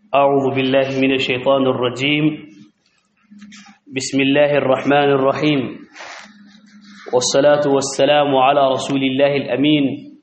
أعوذ بالله من الشيطان الرجيم بسم الله الرحمن الرحيم والصلاة والسلام على رسول الله الأمين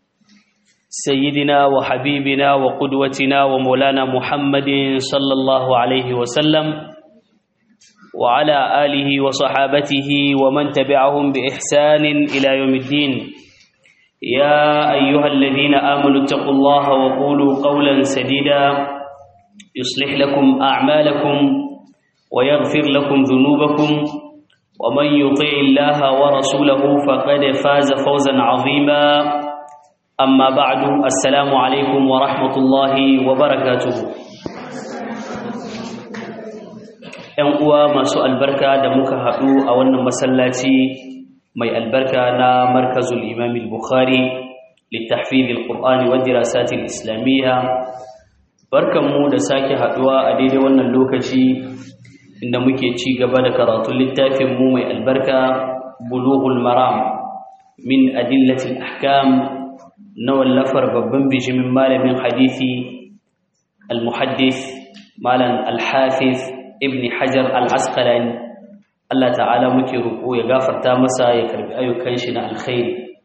سيدنا وحبيبنا وقدوتنا ومولانا محمد صلى الله عليه وسلم وعلى آله وصحابته ومن تبعهم بإحسان إلى يوم الدين يا أيها الذين آمنوا اتقوا الله وقولوا قولا سديدا يصلح لكم أعمالكم ويغفر لكم ذنوبكم ومن يطع الله ورسوله فقد فاز فوزا عظيما أما بعد السلام عليكم ورحمة الله وبركاته ‘Yan uwa masu albarka da muka haɗu a wannan masallaci mai albarka na markazul imamil Bukhari littafizil Qur'ani wa dirasatil Islamiyya barkanmu da sake haduwa a daidai wannan lokaci inda muke ci gaba da karatun littafin mu mai albarka bulughul maram min adillatil ahkam na wallafar babban bijimin malamin hadisi al-muhaddis malam al-hafiz ibn hajar al-asqalani Allah ta'ala muke roƙo ya gafarta masa ya karbi ayyukan shi na alkhairi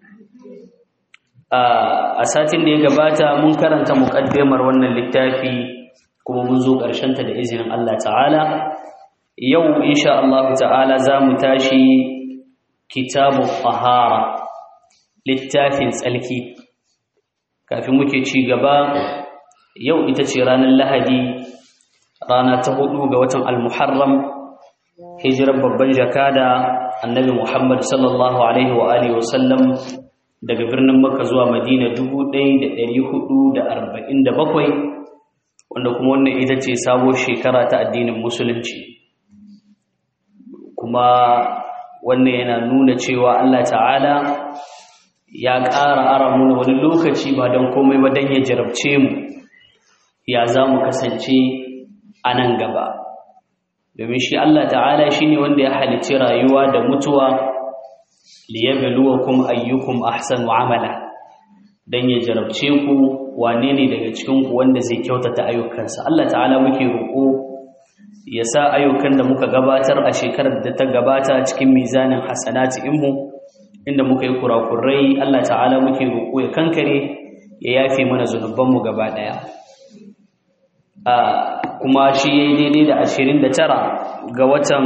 a satin da ya gabata mun karanta muƙaddimar wannan littafi kuma mun zo ta da izinin Allah ta'ala yau insha Allah ta'ala za mu tashi kitabu tahara littafin tsalki kafin muke ci gaba yau ita ce ranar lahadi rana ta hudu ga watan al-muharram hijirar babban jakada annabi muhammad sallallahu alaihi wa alihi wa sallam daga birnin Makka zuwa Madina 1447 wanda kuma wannan ita ce sabuwar shekara ta addinin musulunci kuma wannan yana nuna cewa Allah ta'ala ya ƙara ara muna wani lokaci ba don komai ba don ya jarabce mu ya za mu kasance a nan gaba domin shi Allah ta'ala shi ne wanda ya halicci rayuwa da mutuwa liyabluwakum ayyukum ahsanu amala dan ya jarabce ku wane ne daga cikin ku wanda zai kyautata ayyukansa Allah ta'ala muke roƙo ya sa ayyukan da muka gabatar a shekarar da ta gabata cikin mizanin hasanati inmu inda muka yi kurakurai Allah ta'ala muke roƙo ya kankare ya yafe mana zunuban mu gaba daya a kuma shi yayi daidai da 29 ga watan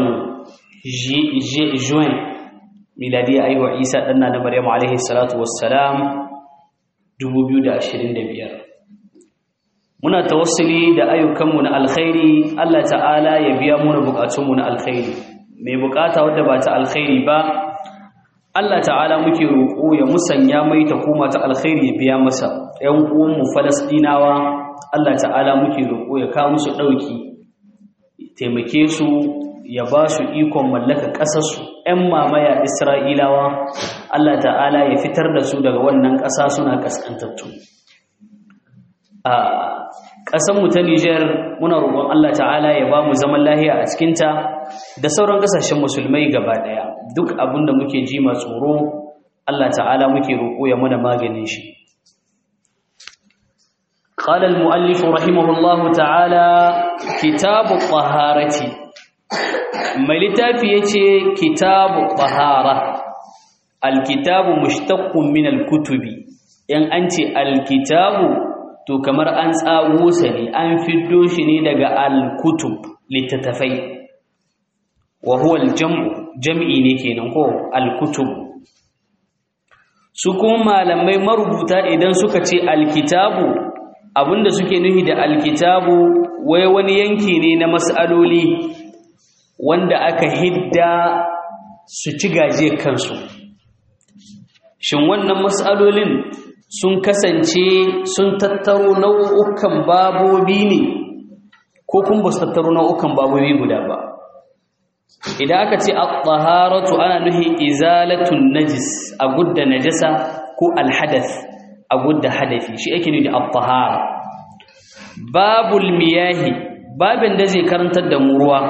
juin miladiya aiwa isa ɗanna na maryamu alaihi salatu wassalam 2025 muna tawassuli da ayyukanmu na alkhairi Allah ta'ala ya biya muna bukatunmu na alkhairi mai bukata wadda ba ta alkhairi ba Allah ta'ala muke roƙo ya musanya mai ta koma ta alkhairi ya biya masa ƴan uwanmu falastinawa Allah ta'ala muke roƙo ya kawo musu ɗauki taimake su ya ba su ikon mallaka ƙasarsu ‘yan mamaya Isra'ilawa, Allah ta'ala ya fitar da su daga wannan ƙasa suna ƙasƙantattu. A ƙasanmu ta Nijar muna roƙon Allah ta'ala ya ba mu zaman lahiya a cikinta da sauran ƙasashen musulmai gaba ɗaya. Duk abin da muke ji ma tsoro, Allah ta'ala muke roƙo ya muna maganin shi. قال المؤلف رحمه الله تعالى كتاب الطهارة mai littafi ya ce kitabu tahara alkitabu mushtaqqun min alkutubi in an ce alkitabu to kamar an tsago sa ne an fiddo shi ne daga alkutub littattafai wa huwa aljam'u jam'i ne kenan ko alkutub su kuma malamai marubuta idan suka ce alkitabu abinda suke nufi da alkitabu wai wani yanki ne na mas'aloli wanda aka hidda su ci gaje kansu shin wannan matsalolin sun kasance sun tattaro nau'ukan babobi ne ko kun ba su tattaro nau'ukan babobi guda ba idan aka ce at-taharatu ana nuhi izalatun najis a gudda najasa ko alhadath a gudda hadafi shi ake nufi da at-tahara babul miyahi babin da zai karantar da mu ruwa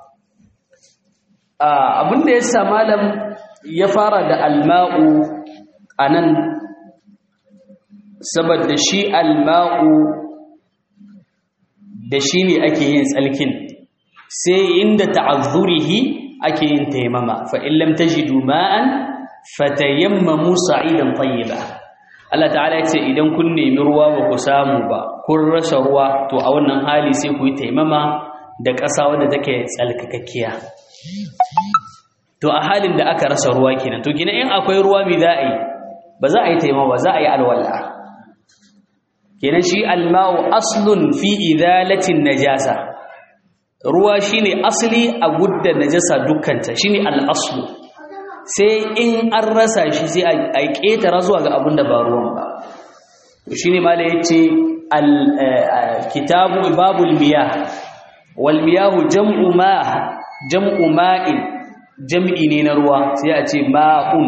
abin da ya sa malam ya fara da alma'u a nan saboda shi alma'u da shi ne ake yin tsalkin sai inda ta'azzurihi ake yin taimama fa in lam tajidu ma'an fatayammamu sa'idan tayyiba Allah ta'ala ya ce idan kun nemi ruwa ba ku samu ba kun rasa ruwa to a wannan hali sai ku yi taimama da ƙasa wadda take tsalkakakkiya to a halin da aka rasa ruwa kenan to gina in akwai ruwa mai za a yi ba za a yi taimama za a yi alwala kenan shi alma'u aslun fi idalatin najasa ruwa shine asli a gudda najasa dukkanta shine al-aslu sai in an rasa shi sai a ƙetara zuwa ga abin da ba ruwan ba shi ne mala ya ce kitabu babul miyah wal miyahu jam'u ma jam'u ma'in jam'i ne na ruwa sai a ce ma'un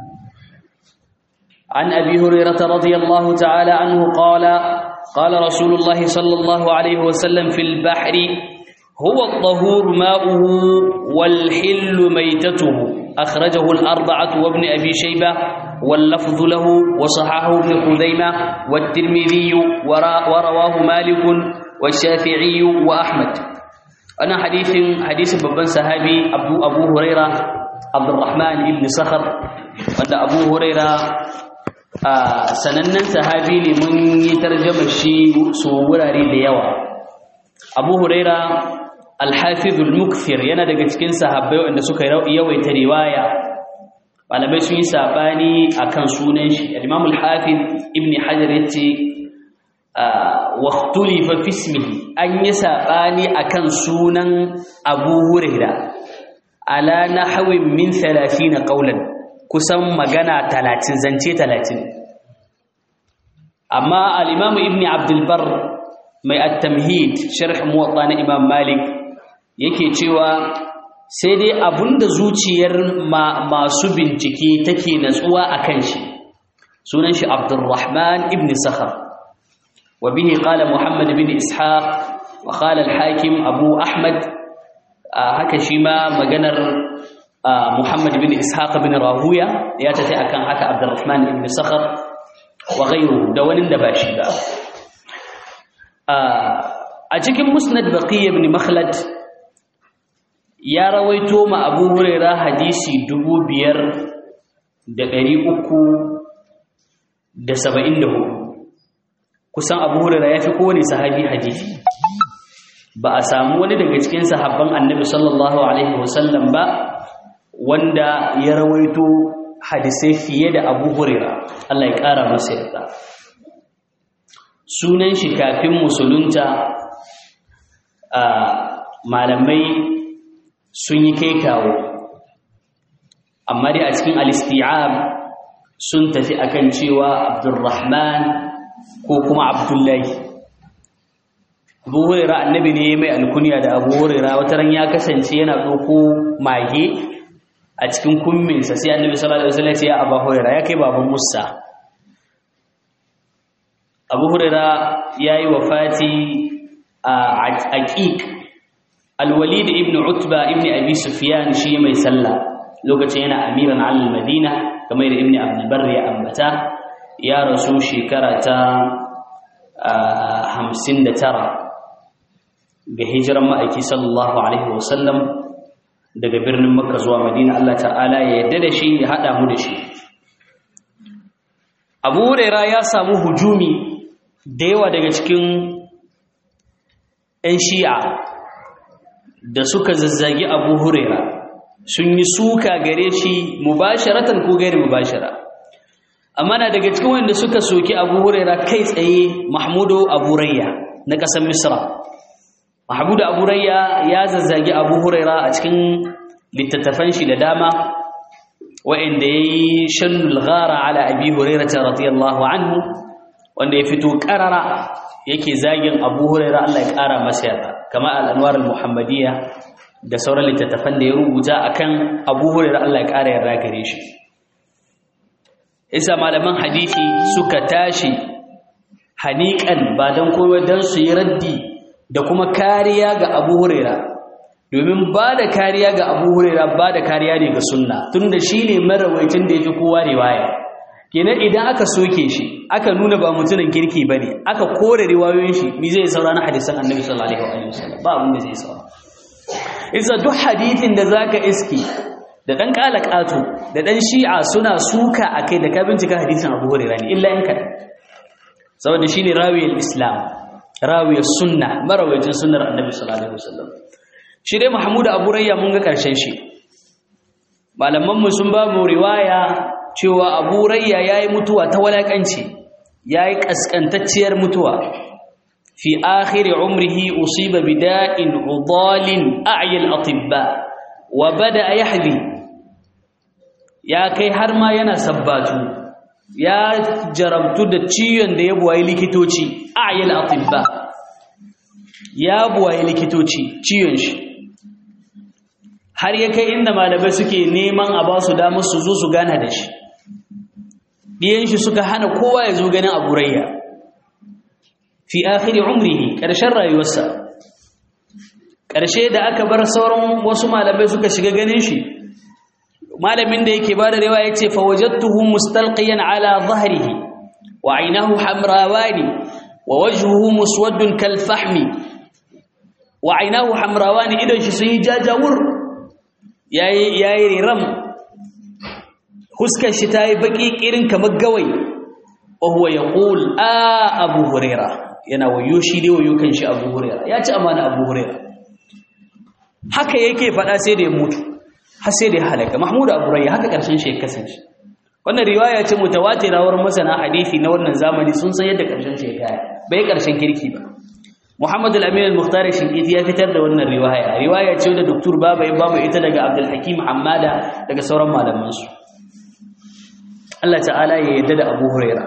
an abi hurairata radiyallahu ta'ala anhu qala qala rasulullahi sallallahu alaihi wasallam fil bahri huwa at-tahur ma'uhu wal hillu maytatuhu أخرجه الأربعة وابن أبي شيبة واللفظ له وصححه ابن خزيمة والترمذي ورواه مالك والشافعي وأحمد أنا حديث حديث ببن صحابي أبو أبو هريرة عبد الرحمن بن صخر وأن أبو هريرة آه سننن صحابي لمن يترجم الشيء سوراري ليوا أبو هريرة alhafizul mukfir yana daga cikin sahabbai wanda suka yawaita riwaya malamai sun yi sabani akan sunan shi al-imam al-hafiz ibn hajar yace wa ikhtulifa fi ismihi an yi sabani akan sunan abu huraira ala nahwin min 30 qawlan kusan magana 30 zance 30 amma al-imam ibn abdul bar mai at-tamhid sharh muwatta na imam malik yake cewa sai dai abunda zuciyar masu bincike take natsuwa a kan shi sunan shi abdurrahman ibn sakhar wa bihi qala muhammad ibn ishaq wa qala al-hakim abu ahmad haka shi ma maganar muhammad ibn ishaq ibn rahuya ya tafi akan haka abdurrahman ibn sakhar wa ghayruhu da wani da ba shi ba a cikin musnad baqiy ibn makhlad ya rawaito ma abu huraira hadisi dubu biyar da ɗari uku da saba'in da hudu kusan abu huraira ya fi kowane sahabi hadisi ba a samu wani daga cikin sahabban annabi sallallahu alaihi wasallam ba wanda ya rawaito hadisai fiye da abu huraira Allah ya ƙara masa yarda sunan shi kafin musulunta a malamai sun yi kai kawo amma dai a cikin al-isti'ab sun tafi akan cewa Abdurrahman ko kuma Abdullahi Abu Hurairah annabi ne mai alkunya da Abu Hurairah wata ran ya kasance yana doko mage a cikin kumminsa sai annabi sallallahu alaihi wasallam ya ce ya Abu Hurairah ya kai baban Musa Abu Hurairah yayi wafati a aqiq Al-Walid ibn Utba ibn Abi Sufyan shi mai sallah lokacin yana amiran al-Madina kamar da Ibn Abdul Barr ya ambata ya rasu shekara ta 59 ga hijiran ma'aiki sallallahu alaihi wasallam daga birnin Makka zuwa Madina Allah ta'ala ya yarda da shi ya hada mu da shi Abu Hurairah ya samu hujumi da yawa daga cikin 'yan shi'a da suka zazzagi abu huraira sun yi suka gare shi mubasharatan ko gairi mubashara amma na daga cikin wanda suka soki abu huraira kai tsaye mahmudu abu rayya na ƙasar misra mahmudu abu rayya ya zazzagi abu huraira a cikin littattafan shi da dama wa'inda ya yi shannul gara ala abi huraira ta radiyallahu anhu wanda ya fito ƙarara yake zagin abu huraira Allah ya ƙara masa yarda kama al'anwar al-muhammadiyya da sauran littattafan da ya rubuta akan abu huraira Allah ya ƙara yarda gare shi isa malaman hadisi suka tashi haniƙan ba don kowa don su yi raddi da kuma kariya ga abu huraira domin ba da kariya ga abu huraira ba da kariya ne ga sunna tun da shi ne marawaitin da ya fi kowa riwaya kenan idan aka soke shi aka nuna ba mutumin kirki bane aka kore riwayoyin shi me zai saura na hadisan annabi sallallahu alaihi wasallam ba abin da zai saura isa duk hadithin da zaka iski da dan kalakatu da dan shi'a suna suka akai da ka bincika hadisin Abu Hurairah ne illa in kada saboda shine rawiyul islam rawiyul sunna marawajin sunnar annabi sallallahu alaihi wasallam shi dai Mahmud Abu Rayya mun ga karshen shi malaman mu sun ba mu riwaya cewa Abu Rayya yayi mutuwa ta walakanci yayi kaskantacciyar mutuwa fi akhir umrihi usiba bida'in udalin a'ya al-atibba wa bada yahdi ya kai har ma yana sabbatu ya jarabtu da ciwon da ya buwaye likitoci a'ya al-atibba ya buwaye likitoci ciwon shi har ya kai inda malamai suke neman a ba su damar su zo su gana da shi ɗiyan shi suka hana kowa ya zo ganin abu rayya fi akhiri umrihi ƙarshen rayuwarsa ƙarshe da aka bar sauran wasu malamai suka shiga ganin shi malamin da yake ba da rewa ya ce fawajattuhu mustalqiyan ala zahrihi wa ainahu hamrawani wa wajhuhu muswaddun kal fahmi wa ainahu hamrawani idan shi sun yi jajawur yayi yayi riram huskar shi tayi baki kirin kamar gawai wa huwa yaqul a abu huraira yana wayo shi dai wayo kan shi abu huraira ya ci amana abu huraira haka yake faɗa sai da ya mutu har sai da ya halaka mahmud abu rayya haka karshen shi ya kasance wannan riwaya ce mutawatir rawar masana hadisi na wannan zamani sun san yadda karshen shi ya kaya bai karshen kirki ba Muhammad al-Amin al-Mukhtar Shinkiti ya fitar da wannan riwaya riwaya ce da Dr. Baba ya bamu ita daga Abdul Hakim Hammada daga sauran malaman su Allah ta'ala ya yarda da Abu Huraira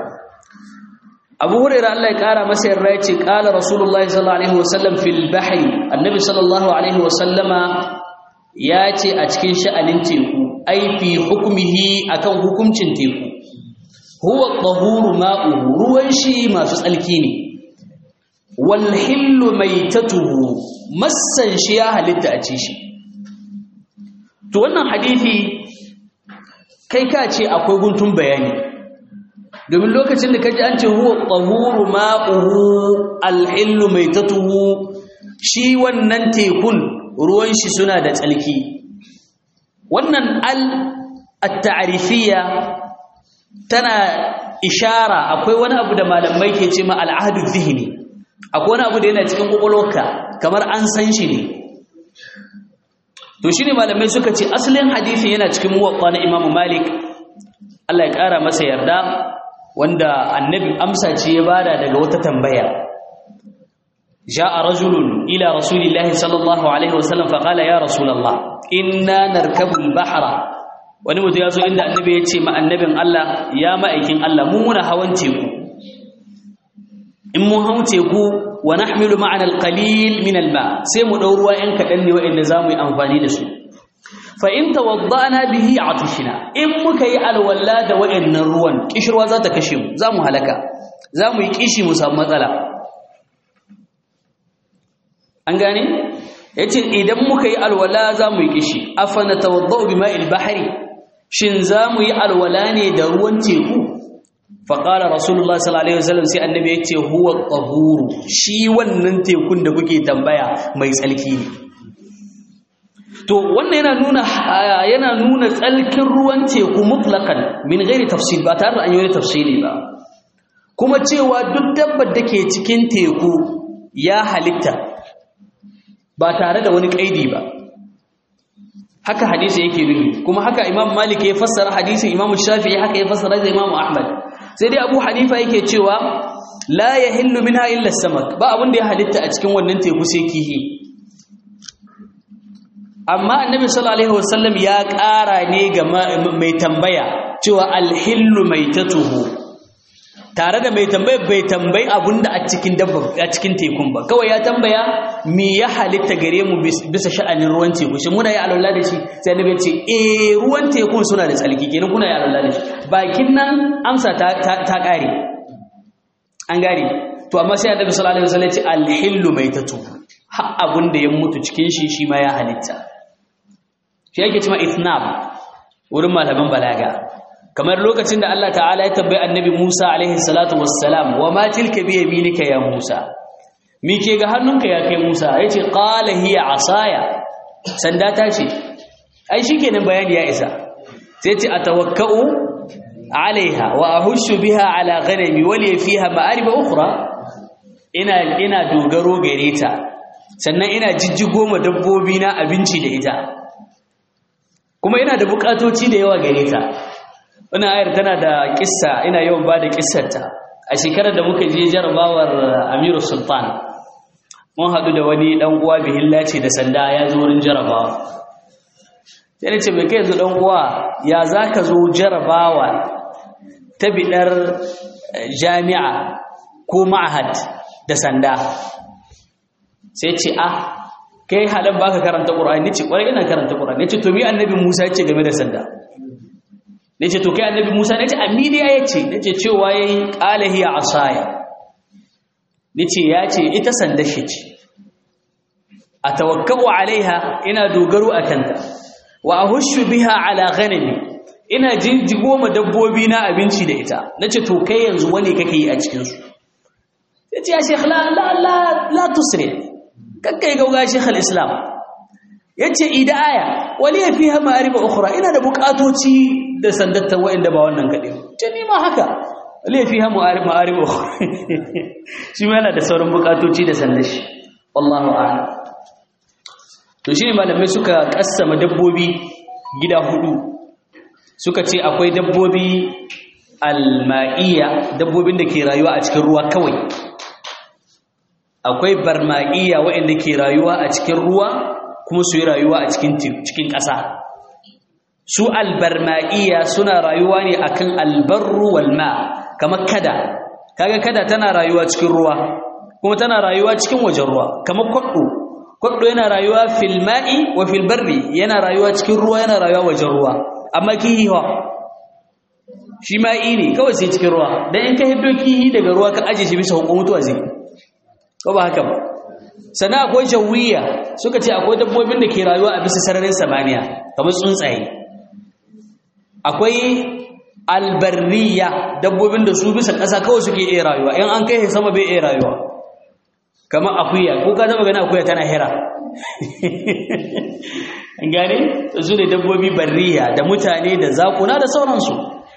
Abu Huraira Allah ya kara masa yarda ya ce qala Rasulullahi sallallahu alaihi wasallam fil bahri Annabi sallallahu alaihi wasallama ya ce a cikin sha'anin teku ai fi hukmihi akan hukuncin teku huwa tahuru ma'uhu ruwan shi masu tsalki ne walhillu maitatuhu massan shi ya halitta a ci shi to wannan hadisi kai ka ce akwai guntun bayani domin lokacin da kaji an ce huwa tahuru ma'uhu alhillu maitatuhu shi wannan tekun ruwan shi suna da tsalki wannan al at-ta'rifiyya tana ishara akwai wani abu da malamai ke ce ma al-ahdu dhihni akwai wani abu da yana cikin ƙwaƙwalwarka kamar an san shi ne to shi ne malamai suka ce asalin hadithin yana cikin muwaɓa na imamu malik allah ya ƙara masa yarda wanda annabi amsa ce ya bada daga wata tambaya ja'a rajulun ila rasulillahi sallallahu alaihi wasallam faqala ya rasulullah inna narkabu al-bahra wani mutum ya zo inda annabi ya ce ma annabin Allah ya ma'aikin Allah mu muna hawan teku in mun hau teku wa nahmilu ma'ana al-qalil min al-ma sai mu dau ruwa yan kadan ne wa'anda zamu yi amfani da su fa in tawadda'na bihi atishna in muka yi alwala da wa'annan ruwan kishirwa za ta kashe mu zamu halaka zamu yi kishi mu samu matsala an gane yace idan muka yi alwala zamu yi kishi afana tawadda'u bima'il bahri shin zamu yi alwala ne da ruwan teku faƙala rasulullah sallallahu alaihi wasallam sai annabi ya ce huwa tahuru shi wannan tekun da kuke tambaya mai tsalki ne to wannan yana nuna yana nuna tsalkin ruwan teku mutlaqan min ghairi tafsil ba tare da an yi wani tafsili ba kuma cewa duk dabbar da ke cikin teku ya halitta ba tare da wani kaidi ba haka hadisi yake nufi kuma haka imam malik ya fassara hadisin imam shafi'i haka ya fassara da imam ahmad sai dai abu hanifa yake cewa la yahillu minha illa samak ba abin da ya halitta a cikin wannan teku sai kihi amma annabi sallallahu alaihi wasallam ya ƙara ne ga mai tambaya cewa alhillu maitatuhu tare da mai tambaya bai tambayi abinda a cikin dabba a cikin tekun ba kawai ya tambaya me ya halitta gare mu bisa sha'anin ruwan teku shi muna yi alwala da shi sai annabi ya ce eh ruwan tekun suna da tsalki kenan kuna yi alwala da shi bakin nan amsa ta ta kare an gare to amma sai annabi sallallahu alaihi wasallam ya ce alhillu maitatu ha abun da ya mutu cikin shi shi ma ya halitta shi yake cewa ithnab wurin malaman balaga kamar lokacin da Allah ta'ala ya tambayi annabi Musa alaihi salatu wassalam wa ma tilka bi yaminika ya Musa mi ke ga hannunka ya kai Musa yace qala hiya asaya sanda ta ce ai shikenan bayani ya isa sai ce atawakkau alaiha wa ahushu biha ala ghanami wa li fiha ma'arib ukhra ina ina dogaro gare ta sannan ina jijjigo ma dabbobi na abinci da ita kuma ina da bukatoci da yawa gare ta wannan ayar tana da kissa ina yawan ba da kissarta a shekarar da muka je jarabawar Amiru Sultan mun haɗu da wani ɗan uwa bihilla ce da sanda ya zo wurin jarabawa sai ne ce mai kai yanzu ɗan uwa ya za ka zo jarabawa ta biɗar jami'a ko ma'ahad da sanda sai ce a kai halin baka karanta ƙura'ani ne ce ƙwarai ina karanta ƙura'ani ne ce to mi annabi musa ya ce game da sanda ne ce to kai annabi musa ne ce aminiya ya ce ne ce cewa ya yi ƙalahi a asaya ne ce ya ce ita sanda shi ce a tawakkau alaiha ina dogaro a kanta wa ahushu biha ala ghanami ina jinjigo ma dabbobi na abinci da ita nace to kai yanzu wani kake yi a cikin su yace ya sheikh la la la la tusri kakkai gauga sheikh al-islam yace idaya wali fiha ma'arib ukhra ina da bukatoci da sandatta wa'inda ba wannan kade ce ni ma haka wali fiha ma'arib ma'arib ukhra shi ma yana da sauran bukatoci da sandashi wallahu a'lam to shine malamai suka kassama dabbobi gida hudu suka ce akwai dabbobi alma'iya dabbobin da ke rayuwa a cikin ruwa kawai akwai barma'iya waɗanda ke rayuwa a cikin ruwa kuma su yi rayuwa a cikin cikin ƙasa su albarma'iya suna rayuwa ne akan albarru wal ma kamar kada kaga kada tana rayuwa cikin ruwa kuma tana rayuwa cikin wajen ruwa kamar kwaɗo kwaɗo yana rayuwa fil ma'i wa fil barri yana rayuwa cikin ruwa yana rayuwa wajen ruwa amma kihi ha shi ma'i ne kawai sai cikin ruwa dan in ka hiddo kihi daga ruwa ka aje shi bisa hukun mutuwa zai ko ba haka ba sannan akwai jawiya suka ce akwai dabbobin da ke rayuwa a bisa sararin samaniya kamar tsuntsaye akwai albarriya dabbobin da su bisa ƙasa kawai suke iya rayuwa in an kai sama bai iya rayuwa kamar akuya ko ka taba gani akuya tana hira an gane su ne dabbobi barriya da mutane da zakuna da sauransu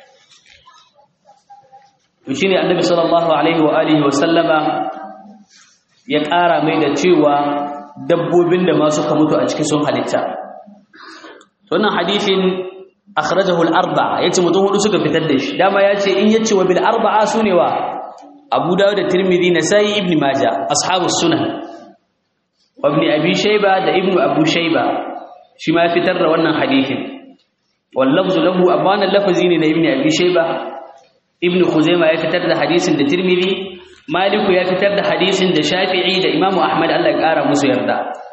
to shine annabi sallallahu alaihi wa alihi wa sallama ya ƙara mai da cewa dabbobin da ma suka mutu a cikin sun halitta wannan hadisin akhrajahu al-arba'a yace mutum hudu suka fitar da shi dama yace in yace wa bil arba'a sune wa Abu Dawud da Tirmidhi Nasa'i Ibn Majah ashabus sunan wa Ibn Abi Shayba da Ibn Abu Shayba shi ma fitar da wannan hadisin wal lafzu lahu abana lafazi ne na Ibn Abi Shayba Ibn Khuzaimah ya fitar da hadisin da Tirmidhi Maliku ya fitar da hadisin da Shafi'i da Imam Ahmad Allah ya kara musu yarda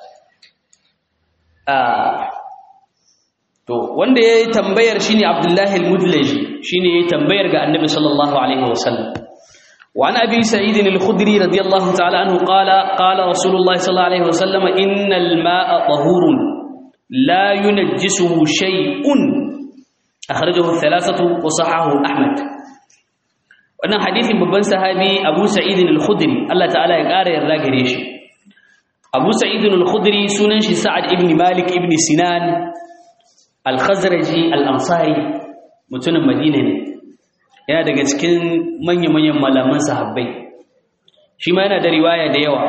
to wanda yayi tambayar shine Abdullah al-Mudlaji shine yayi tambayar ga Annabi sallallahu alaihi wasallam وعن أبي سعيد الخدري رضي الله تعالى عنه قال قال رسول الله صلى الله عليه وسلم إن الماء طهور لا ينجسه شيء أخرجه الثلاثة وصححه أحمد wannan hadisin babban sahabi Abu Sa'id al-Khudri Allah ta'ala ya ƙara yarda gare shi Abu Sa'id al-Khudri sunan shi Sa'ad ibn Malik ibn Sinan al-Khazraji al-Ansari mutumin Madina ne yana daga cikin manya-manyan malaman sahabbai shi ma yana da riwaya da yawa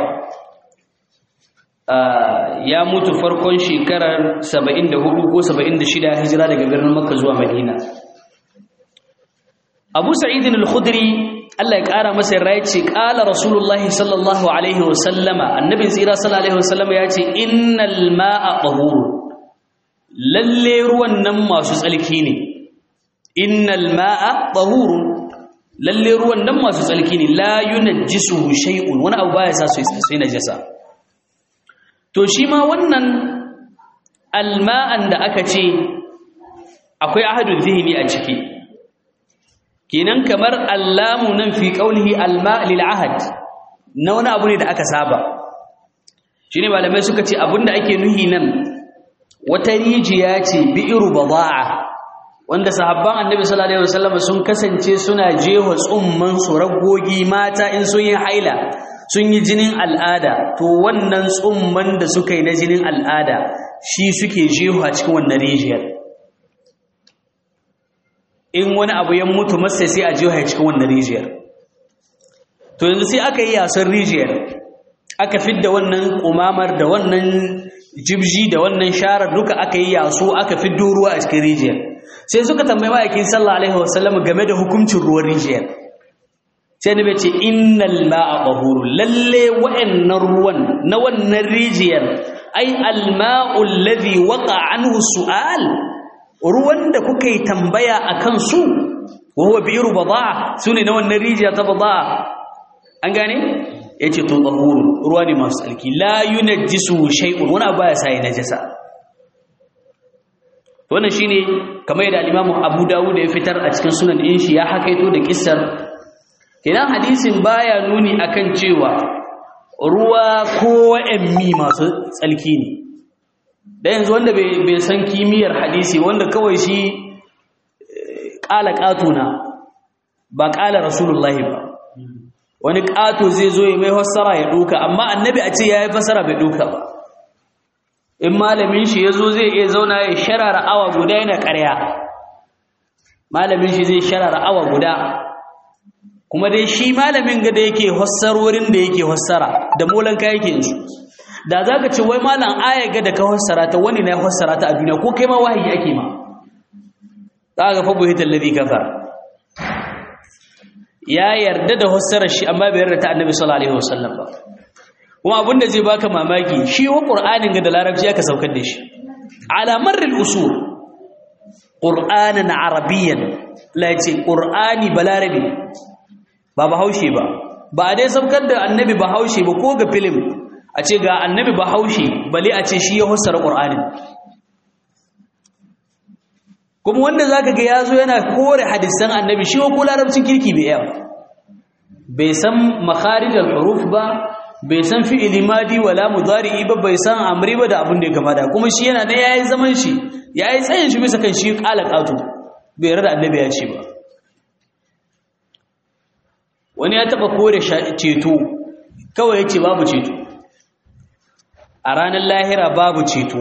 ya mutu farkon shekarar 74 ko 76 hijira daga birnin Makka zuwa Madina Abu Sa'id al-Khudri Allah ya ƙara masa yarda ya ce ƙala Rasulullah sallallahu alaihi wa sallama annabin tsira sallallahu alaihi wa sallama ya ce innal ma'a tahur lalle ruwan nan masu tsalki ne innal ma'a tahur lalle ruwan nan masu tsalki ne la yunajjisuhu shay'un wani abu baya sa su sai najasa to shi ma wannan alma'an da aka ce akwai ahadul zihni a ciki kenan kamar allamu nan fi qaulihi alma lil ahad na wani abu ne da aka saba shine malamai suka ce abinda ake nuhi nan wata rijiya ce bi'ru badaa wanda sahabban annabi sallallahu alaihi wasallam sun kasance suna jewa tsumman su ragogi mata in sun yi haila sun yi jinin al'ada to wannan tsumman da suka yi na jinin al'ada shi suke jewa cikin wannan rijiyar in wani abu ya mutu masa sai a jewa cikin wannan rijiyar to yanzu sai aka yi yasan rijiyar aka fidda wannan kumamar da wannan jibji da wannan sharar duka aka yi yaso aka fiddo ruwa a cikin rijiyar sai suka tambayi ma'aikin sallallahu alaihi wasallam game da hukuncin ruwan rijiyar sai nabi ce innal ma'a tahuru lalle wa'annan ruwan na wannan rijiyar ai al-ma'u alladhi waqa anhu su'al ruwan da kuka yi tambaya akan su wa huwa bi'ru badaa sune na wannan rijiya ta badaa an gane yace to tahuru ruwa ne masu tsarki la yunajjisu shay'un wani abu ya sai najasa wannan shine kamar yadda al-Imam Abu Dawud ya fitar a cikin sunan din shi ya hakaito da kissar kenan hadisin baya nuni akan cewa ruwa ko wa'ammi masu tsalki ne da yanzu wanda bai san kimiyyar hadisi wanda kawai shi ƙala ƙatuna ba ƙala rasulullahi ba wani ƙato zai zo ya mai fassara ya ɗuka amma annabi a ce ya yi fassara bai ɗuka ba in malamin shi ya zo zai iya zauna ya sharara awa guda yana ƙarya malamin shi zai sharara awa guda kuma dai shi malamin ga da yake hassarorin da yake hassara da molan ka yake su da za ka ce wai malam aya ga da ka hassara ta wani na hassara ta a duniya ko kai ma wahayi ake ma za ka fa buhita alladhi kafar ya yarda da hassarar shi amma bai yarda ta annabi sallallahu alaihi wasallam ba kuma abin da zai baka mamaki shi wa qur'anin ga da larabci aka saukar da shi ala marril usul qur'anan arabiyyan la yace qur'ani balarabi ba bahaushe ba ba a dai saukar da annabi bahaushe ba ko ga filim a ce ga annabi bahaushe bale a ce shi ya hussara qur'anin kuma wanda zaka ga yazo yana kore hadisan annabi shi ko larabcin kirki bai yawa bai san makharijul huruf ba bai san fi'ili madi wala mudari'i ba bai san amri ba da abin da ya kamata kuma shi yana da yayi zaman shi yayi tsayin shi bisa kan shi qala qatu bai rada annabi ya ce ba wani ya taba kore ceto kawai yace babu ceto a ranar lahira babu ceto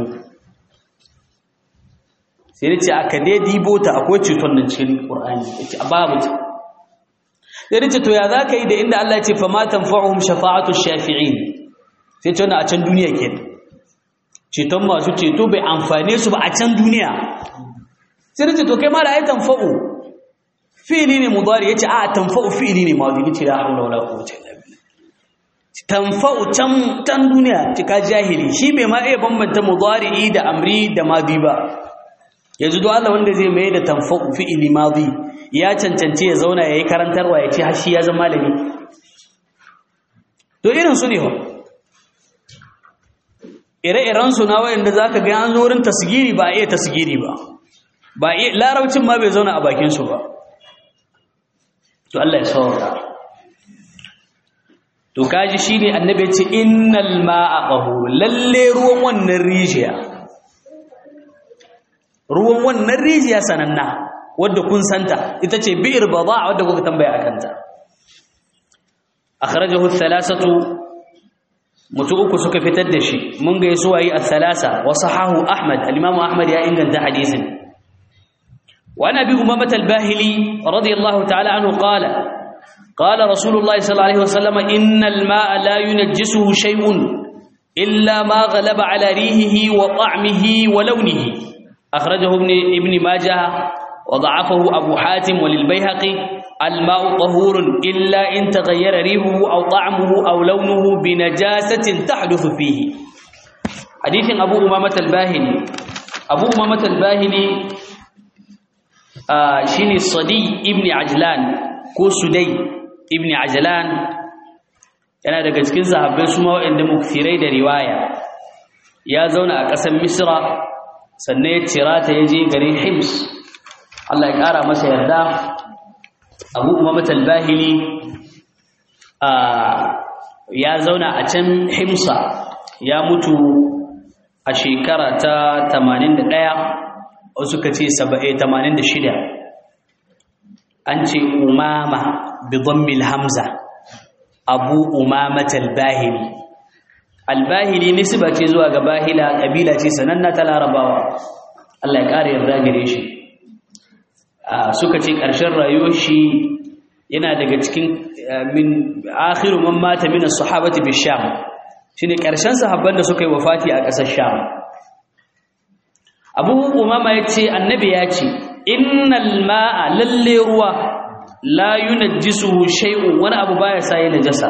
sai yace aka dai dibo ta akwai ceton nan cikin qur'ani yace babu ta sai yace to ya zaka yi da inda Allah ya ce fa ma tanfa'uhum shafa'atu shafi'in sai ce wannan a can duniya kenan ceton masu ceto bai amfane su ba a can duniya sai yace to kai ma da ai tanfa'u fi'ili ne mudari yace a tanfa'u fi'ili ne madi yace la hawla wala quwwata illa billah tanfa'u can tan duniya cika jahili shi bai ma iya bambanta mudari da amri da madi ba yanzu do Allah wanda zai mai da tanfa'u fi'ili madi ya cancance ya zauna yayi karantarwa yace har shi ya zama malami to irin su ne ho ire-iren su na wayanda zaka ga an zo wurin tasgiri ba iya tasgiri ba ba iya larabcin ma bai zauna a bakin su ba to Allah ya saurara to kaji shine annabi ya ce innal ma'a qahur lalle ruwan wannan rijiya ruwan wannan rijiya sananna wadda kun santa ita ce bi'ir bada wadda kuka tambaya akan ta akhrajahu thalathatu mutu uku suka fitar da shi mun ga yaso ayi al-thalasa wa sahahu ahmad al-imam ahmad ya inganta hadisin وعن ابي امامه الباهلي رضي الله تعالى عنه قال قال رسول الله صلى الله عليه وسلم ان الماء لا ينجسه شيء الا ما غلب على ريحه وطعمه ولونه اخرجه ابن ابن ماجه وضعفه ابو حاتم وللبيهقي الماء طهور الا ان تغير ريحه او طعمه او لونه بنجاسه تحدث فيه حديث ابو امامه الباهلي ابو امامه الباهلي Uh, shine Sadi ibn Ajlan ko Sudai ibn Ajlan yana daga cikin sahabbai su ma waɗanda mukfirai da riwaya ya zauna a ƙasar Misra sannan ya cira ta ya je garin Hims Allah ya ƙara masa yarda Abu Umamah al-Bahili uh, ya zauna a can Himsa ya mutu a shekara ta 81 wasu ka ce 86 an ce umama bi dhammil hamza abu umamat al-bahili al-bahili nisba ce zuwa ga bahila kabila ce sananna ta larabawa Allah ya kare yarda gare shi suka ce ƙarshen rayuwar shi yana daga cikin min akhiru man mata min as-sahabati bi sham shine ƙarshen sahabban da suka yi wafati a ƙasar sham Abu Umama yace annabi ya ce innal ma'a lalle ruwa la yunajjisuhu shay'un wani abu baya sa ya najasa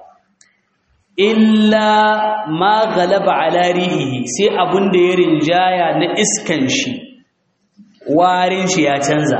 illa ma ghalaba ala rihihi sai abun da ya rinjaya na iskan shi warin shi ya canza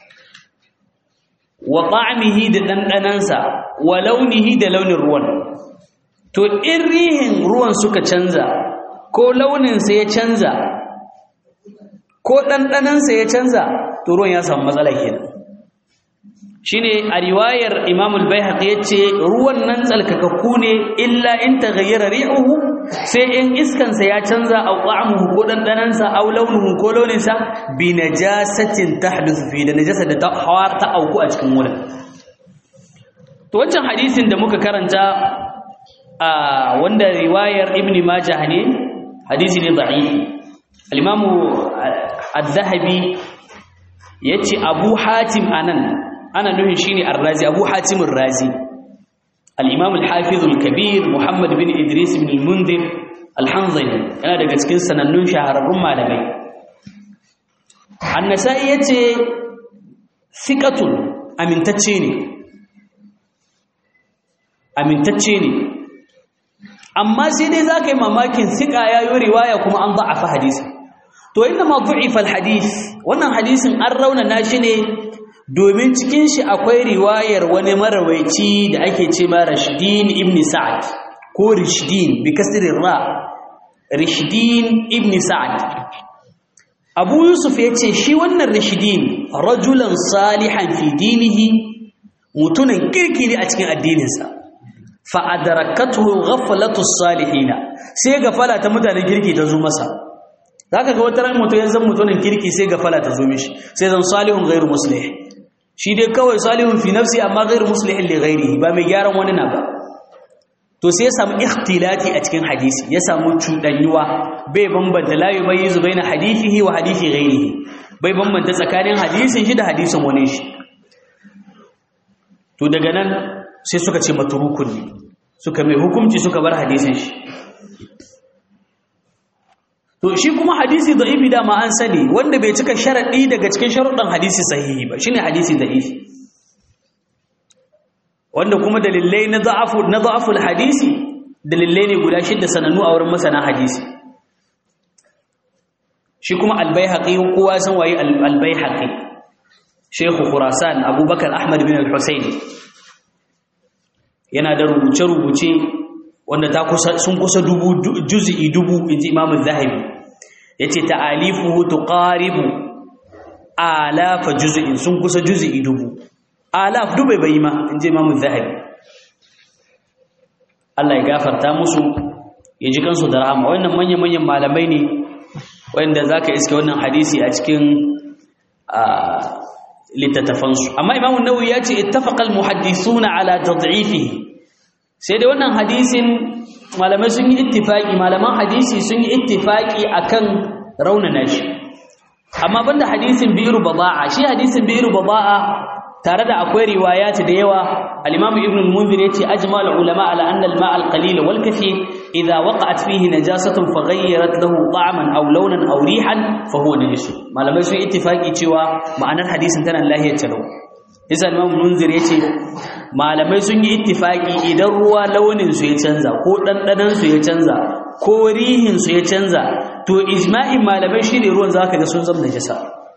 wa ta'amihi da dandanansa wa launihi da launin ruwan to in rihin ruwan suka canza ko launin sa ya canza ko dandanansa ya canza to ruwan ya samu matsala kenan shine a riwayar Imam al-Baihaqi yace ruwan nan tsalkakakku ne illa in taghayyara ri'uhu sai in iskan sa ya canza aw ta'amuhu ko dandanan sa aw launuhu ko launin sa bi najasatin tahduthu fi da najasa da ta hawar ta auku a cikin wurin to wancan hadisin da muka karanta a wanda riwayar Ibn Majah ne hadisi ne da'ifi al-Imam ad-Dhahabi yace Abu Hatim anan ana nufin shine ar-razi abu hatim ar-razi al-imam al-hafiz al-kabir muhammad bin idris bin al-munzir al-hanzali yana daga cikin sanannun shahararrun malamai an-nasa'i yace thiqatun amintacce ne amintacce ne amma sai dai zaka yi mamakin thiqa yayi riwaya kuma an da'afa hadisi to inna ma du'ifa al-hadith wannan hadisin an raunana shi ne domin cikin shi akwai riwayar wani marawaici da ake ce ma Rashdin ibn Sa'ad ko Rishdin bi kasrin ra Rishdin ibn Sa'ad Abu Yusuf yace shi wannan Rishdin rajulan salihan fi dinihi mutunan kirki ne a cikin addininsa fa adrakathu ghaflatu salihina sai gafala ta mutanen kirki ta zo masa zaka ga wata ran mutum ya zama mutunan kirki sai gafala ta zo mishi sai zan salihun ghairu muslih shi dai kawai salihun fi nafsi amma ghairu muslihin li ghairihi ba mai gyaran wani na ba to sai ya samu ikhtilati a cikin hadisi ya samu cudanyuwa bai bambanta la yumayyizu baina hadithihi wa hadithi ghairihi bai bambanta tsakanin hadisin shi da hadisin wani shi to daga nan sai suka ce matrukun ne suka mai hukunci suka bar hadisin shi to shi kuma hadisi da'ifi dama an sani wanda bai cika sharadi daga cikin sharuɗan hadisi sahihi ba shine hadisi da'ifi wanda kuma dalilai na da'afu na da'aful hadisi dalilai ne guda shidda sanannu a wurin masana hadisi shi kuma al-baihaqi kowa san waye al-baihaqi shehu khurasan abubakar ahmad bin al-husayn yana da rubuce-rubuce wanda ta kusa sun kusa dubu juz'i dubu inji Imam Az-Zahabi yace ta'alifuhu tuqaribu alafa juz'in sun kusa juz'i dubu alaf dubai bai ma inji Imam Az-Zahabi Allah ya gafarta musu ya ji kansu da rahama wannan manyan manyan malamai ne wanda zaka iske wannan hadisi a cikin littattafansu amma Imam An-Nawawi yace ittafaqa al-muhaddithuna ala tad'ifihi sai dai wannan hadisin malamai sun yi ittifaki malaman hadisi sun yi ittifaki akan raunana shi amma banda hadisin bi'ru bada'a shi hadisin bi'ru bada'a tare da akwai riwayat da yawa al-imam ibn al-munzir yace ajma al-ulama ala anna al-ma' al-qalil wal kathir idha waqa'at fihi najasatun faghayyarat lahu ta'man aw lawnan aw rihan fa huwa najis malamai sun ittifaki cewa ma'anar hadisin tana lahiyar talau Isa Imam Munzir yace malamai sun yi ittifaki idan ruwa launin su ya canza ko dandanan su ya canza ko rihin su ya canza to ijma'in malamai shine ruwan zaka ga sun zama najasa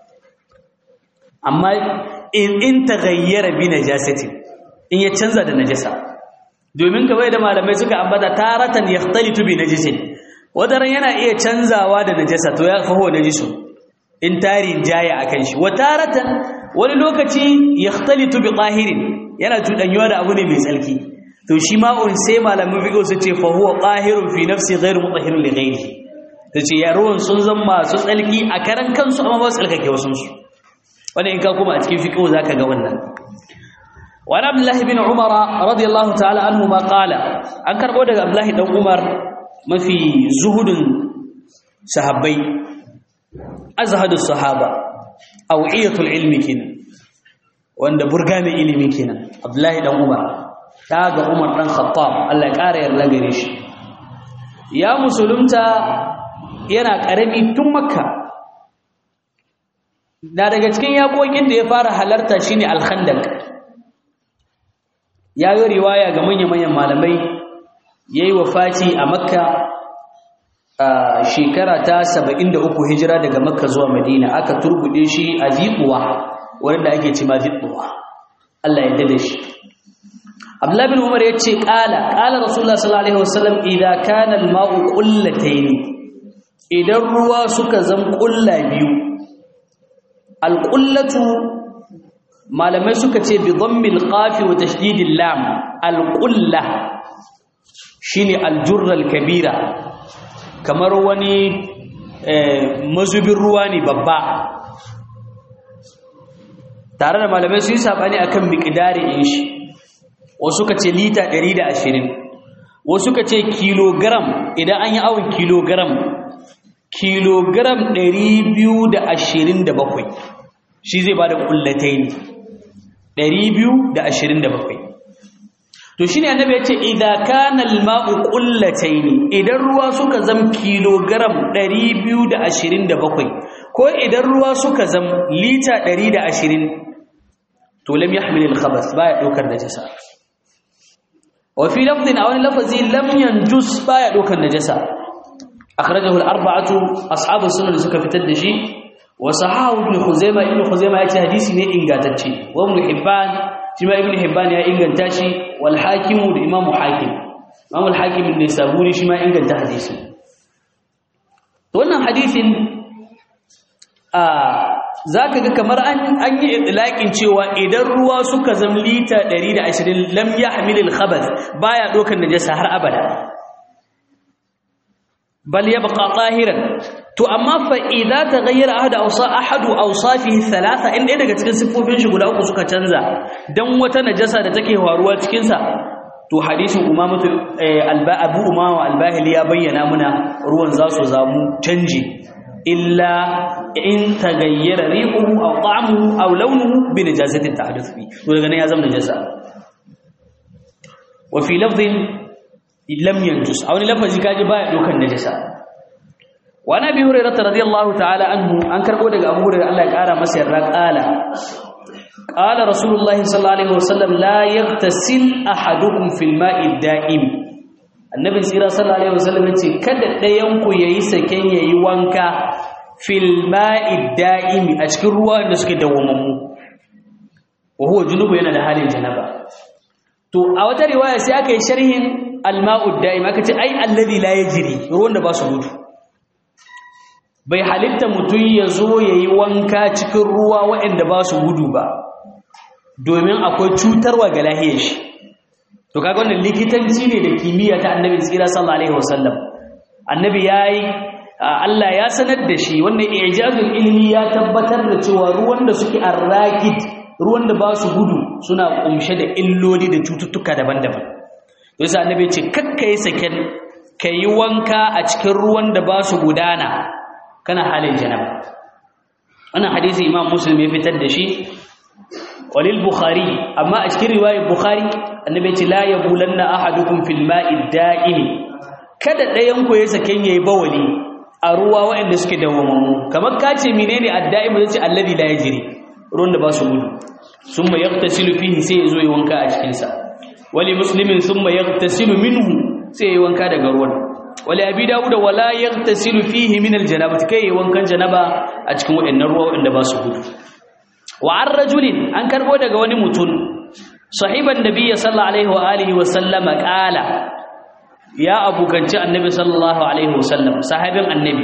amma in in taghayyara bi najasati in ya canza da najasa domin kamar da malamai suka ambata taratan yaxtalitu bi najisin wadaran yana iya canzawa da najasa to ya faho najisu in tarin jaya akan shi wa taratan wani lokaci yaxtalitu bi tahirin yana tudanyuwa da abu ne mai tsalki to shi ma'un sai malamin fiqh su ce fa huwa tahirun fi nafsi ghairu mutahhirun li ghairihi ta ce ruwan sun zama masu tsalki a karan kansu amma ba su tsalkake wasunsu wani in ka kuma a cikin fiƙo za ka ga wannan wani abdullahi bin umara radiyallahu ta'ala anhu ma ƙala an karɓo daga abdullahi ɗan umar mafi zuhudun sahabbai azhadu sahaba awiyatul ilmi kenan wanda burga mai ilimi kenan abdullahi ɗan umar ta ga umar ɗan khattab Allah ya ƙara yarda gare shi ya musulunta yana ƙarami tun makka na daga cikin yaƙoƙin da ya fara halarta shine alkhandak ya yi riwaya ga manya-manyan malamai ya yi wafati a makka a shekara ta 73 hijira daga makka zuwa madina aka turbuɗe shi a ziɓuwa wanda ake cima ziɓuwa Allah ya dade shi Abdullah bin Umar yace qala qala Rasulullah sallallahu alaihi wasallam idza kana al-ma'u qullatayn idan ruwa suka zam qulla biyu al-qullatu malamai suka ce bi dhammil qaf wa tashdidil lam al-qulla shine al-jurra al-kabira kamar wani mazubin ruwa ne babba tare da malamai su yi sabani akan miqdarin shi wasu ka ce lita 120 wasu ka ce kilogram idan an yi awon kilogram kilogram 227 shi zai ba da kullatai ne 227 to shi ne annabi ya ce idan kana alma'u kullatai ne idan ruwa suka zam kilogram 227 ko idan ruwa suka zam lita 120 to lam yahmil al-khabath baya daukar najasa وفي لفظ أو لفظ لم ينجس بايا دوكا النجسة أخرجه الأربعة أصحاب السنة لسكة في تدشي وصححه ابن خزيمة ابن خزيمة يأتي حديثي من إنغاتتشي وابن حبان شما ابن حبان يا إنغاتاشي والحاكم الإمام حاكم إمام الحاكم النسابوري شما إنغاتا حديثي wannan hadisin a zaka ga kamar an an yi itlaqin cewa idan ruwa suka zam lita 120 lam yahmilil khabath baya dokan najasa har abada bal yabqa tahiran to amma fa idza taghayyara ahad awsa ahad awsafihi thalatha in dai daga cikin siffofin shi guda uku suka canza dan wata najasa da take faruwa cikin sa to hadisin umamatu alba abu umama albahili ya bayyana muna ruwan za su zamu canji illa in tagayyara rihuhu aw ta'amuhu aw launuhu bi najasatin tahduth fi to daga nan ya zama najasa wa fi lafdhin lam yanjus aw ni lafazi kaji baya dokan najasa wa nabi hurairah radiyallahu ta'ala anhu an karbo daga abu hurairah Allah ya kara masa yarda qala qala rasulullahi sallallahu alaihi wasallam la yaghtasil ahadukum fil ma'i da'im annabi tsira sallallahu alaihi wasallam yace kada ɗayan ku yayi saken yayi wanka fil ma'i da'imi a cikin ruwa da suke dawwamammu wa huwa junubu yana da halin janaba to a wata riwaya sai aka yi sharhin al-ma'u da'im aka ce ai alladhi la yajri ruwan da ba su gudu bai halitta mutum ya zo yayi wanka cikin ruwa waɗanda ba su gudu ba domin akwai cutarwa ga lahiyar shi to kaga wannan likitanci ne da kimiyya ta annabi tsira sallallahu alaihi wasallam annabi yayi Allah ya sanar da shi wannan ijazul ilmi ya tabbatar da cewa ruwan da suke arrakid ruwan da ba su gudu suna kumshe da illoli da cututtuka daban-daban to yasa annabi ya ce kakkai saken kai wanka a cikin ruwan da ba su gudana kana halin janaba wannan hadisi imam muslim ya fitar da shi walil bukhari amma a cikin riwayar bukhari annabi ya ce la yabulanna ahadukum fil ma'i da'im kada ɗayan ku ya saken yayi bawali a ruwa waɗanda suke dawwamammu kamar ka ce menene adda'im zai ce alladhi la yajri ruwan da ba su gudu summa yaghtasilu fihi sai yazo yi wanka a cikin sa wali muslimin summa yaghtasilu minhu sai yayi wanka daga ruwan wali abi dawud wala yaghtasilu fihi min aljanabati kai yayi wankan janaba a cikin waɗannan ruwa waɗanda ba su gudu wa an rajulin an karbo daga wani mutum sahiban nabiyyi sallallahu alaihi wa alihi wa sallama qala ya abukanci annabi sallallahu alaihi wasallam sahabin annabi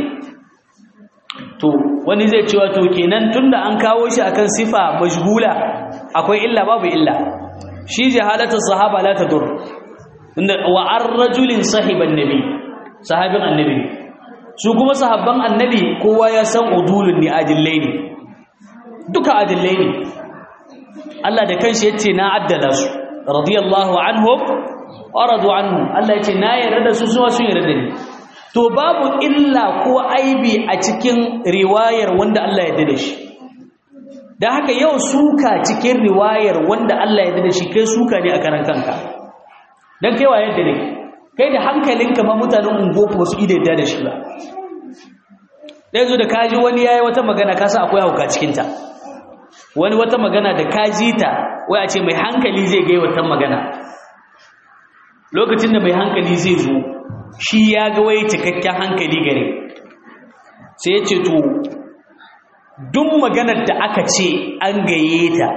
to wani zai cewa to kenan tunda an kawo shi akan sifa majhula akwai illa babu illa shi jahalatu sahaba la tadur tunda wa ar-rajulin sahiban nabi sahabin annabi su kuma sahabban annabi kowa ya san udulun ne adillai ne duka adillai ne Allah da kanshi yace na addala su radiyallahu anhum wa radu anhu Allah yace na yarda da su su sun yarda da ni to babu illa ko aibi a cikin riwayar wanda Allah ya yarda da shi dan haka yau suka cikin riwayar wanda Allah ya yarda da shi kai suka ne a karan kanka dan kai wa yadda ne kai da hankalinka ma mutanen ungoku wasu ida da shi ba dai zo da kaji wani yayi wata magana ka sa akwai hauka cikin ta wani wata magana da kaji ta wai a ce mai hankali zai ga wata magana lokacin da mai hankali zai zo shi ya ga wai cikakken hankali gare sai ya ce to duk maganar da aka ce an gaye ta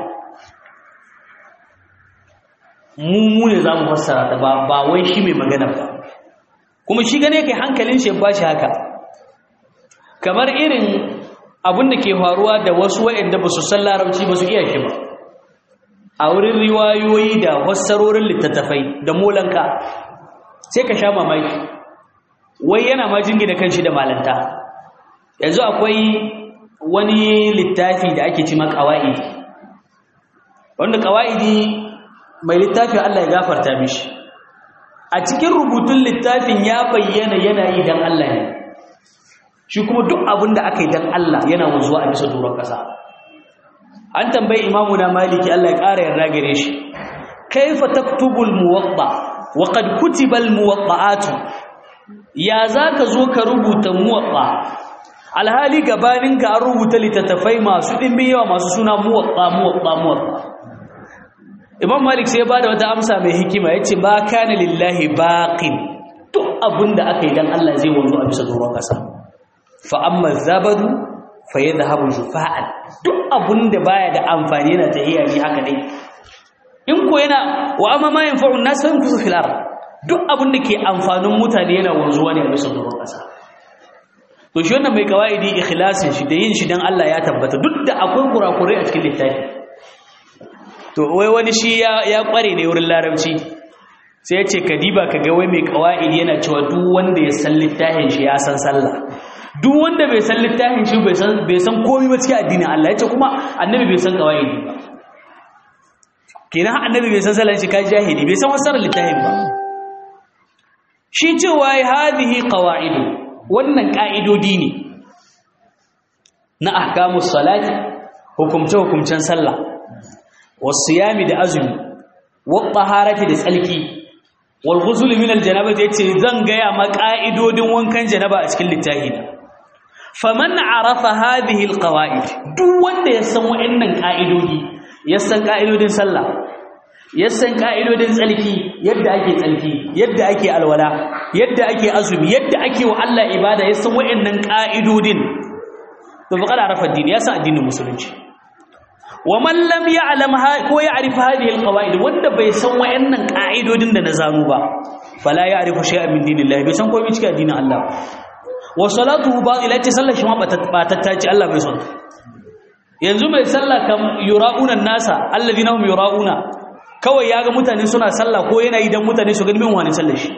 mu mu ne za mu fassara ta ba ba wai shi mai magana ba kuma shi gane kai hankalin shi ba shi haka kamar irin abin da ke faruwa da wasu waɗanda ba su san larabci ba su iya shi ba a wurin riwayoyi da fassarorin littattafai da molanka sai ka sha mamaki wai yana ma jingina kanshi da malanta yanzu akwai wani littafi da ake cima ƙawa'idi wanda ƙawa'idi mai littafin Allah ya gafarta mishi a cikin rubutun littafin ya bayyana yana yi don Allah ne shi kuma duk abin da aka yi don Allah yana wanzuwa a bisa doron ƙasa an tambayi imamu na maliki Allah ya ƙara yarda gare shi kaifa taktubul muwatta wa qad kutiba al muwatta'atu ya zaka zo ka rubuta muwatta alhali gabanin ka an rubuta littattafai masu dimbin yawa masu suna muwatta muwatta muwatta imam malik sai ya bada wata amsa mai hikima yace ba kana lillahi baqin duk abinda aka yi dan Allah zai wanzu a bisa doron kasa fa amma zabadu fa yadhhabu jufa'an duk abinda baya da amfani yana tahiya ne haka dai in ko yana wa amma ma yanfa'u an-nas fa yamkusu fil ard duk abinda ke amfanin mutane yana wanzuwa ne a bisa doron kasa to shi wannan mai kawaidi ikhlasin shi da yin shi dan Allah ya tabbata duk da akwai kurakurai a cikin littafi to wai wani shi ya kware ne wurin larabci sai ya ce kadiba ka ga wai mai kawa'id yana cewa duk wanda ya san littafin shi ya san sallah duk wanda bai san littafin shi bai san bai san komai ba cikin addinin Allah yace kuma annabi bai san kawa'id ba kenan annabi bai san sallah shi ka jahili bai san wasarar littafin ba shi cewa hadhihi qawa'id wannan ka'idodi ne na ahkamus salati hukumce hukumcen sallah wasiyami da azumi wattaharati da tsalki wal ghusl min al janabati yace zan gaya ma ka'idodin wankan janaba a cikin littafi faman arafa hadhihi al qawaid duk wanda ya san wa'annan ka'idodi ya san ka'idodin sallah ya san ka'idodin tsalki yadda ake tsalki yadda ake alwala yadda ake azumi yadda ake wa Allah ibada ya san wa'annan ka'idodin to faqad arafa addini ya san addinin musulunci wa man lam ya'lam ko ya'rif hadhihi alqawaid wanda bai san wayannan ka'idodin da na zanu ba fala ya'rifu shay'an min dinillahi bai san komai cikin addinin Allah wa salatuhu batila ce sallar shi ma ba tattaci Allah bai son yanzu mai sallah kam yura'una nasa alladhina hum yura'una kawai yaga mutane suna sallah ko yana idan mutane su gani min wani sallar shi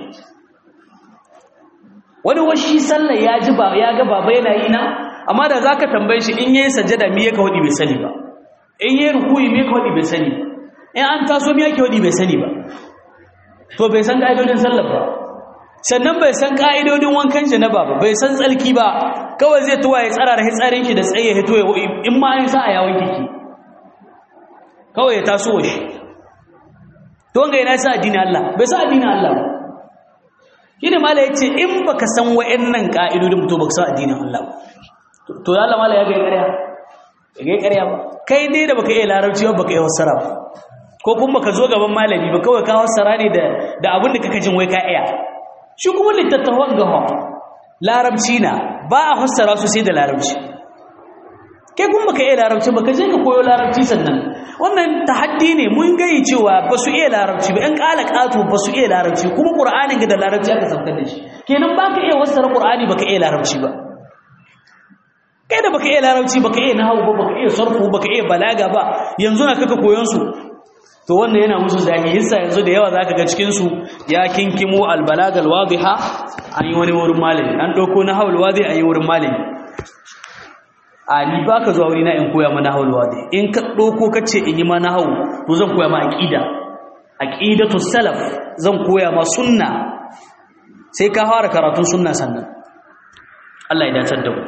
wani washi sallar ya ji ba ya ga baba yana yi na amma da zaka tambaye shi in yayi sajada me yake wadi bai sani ba in yi rukuyi me ka wadi bai sani in an taso me yake wadi bai sani ba to bai san ka'idodin sallar ba sannan bai san ka'idodin wankan janaba ba bai san tsalki ba kawai zai tuwa ya tsara da hitsarin shi da tsaye hito ya in ma an sa a yawon kiki kawai ya taso shi to ga yana sa addinin Allah bai sa addinin Allah ba shine mala yace in baka san wa'annan ka'idodin to baka san addinin Allah ba to Allah mala ya ga ƙarya ya ga ƙarya ba kai dai da baka iya larabci ba baka iya fassara ba ko kuma baka zo gaban malami ba kawai ka fassara ne da da abin da kaka jin wai ka iya shi kuma littattafan gawa larabci na ba a fassara su sai da larabci kai kuma baka iya larabci baka je ka koyo larabci sannan wannan tahaddi ne mun gayi cewa ba su iya larabci ba ƴan ƙala ƙato ba su iya larabci kuma ƙur'anin ga da larabci aka saukar da shi kenan baka iya fassara ƙur'ani baka iya larabci ba kai da baka iya larabci baka iya nahwu ba baka iya sarfu baka iya balaga ba yanzu na kaka koyon su to wannan yana musu zahi yasa yanzu da yawa zaka ga cikin su ya kinkimo albalagal wadiha an yi wani wurin malami an dauko na haul wadi an yi wurin malami a ni baka zuwa wuri na in koya mana haul wadi in ka dauko kace in yi mana haul to zan koya ma aqida aqidatu salaf zan koya ma sunna sai ka fara karatun sunna sannan Allah ya dace da mu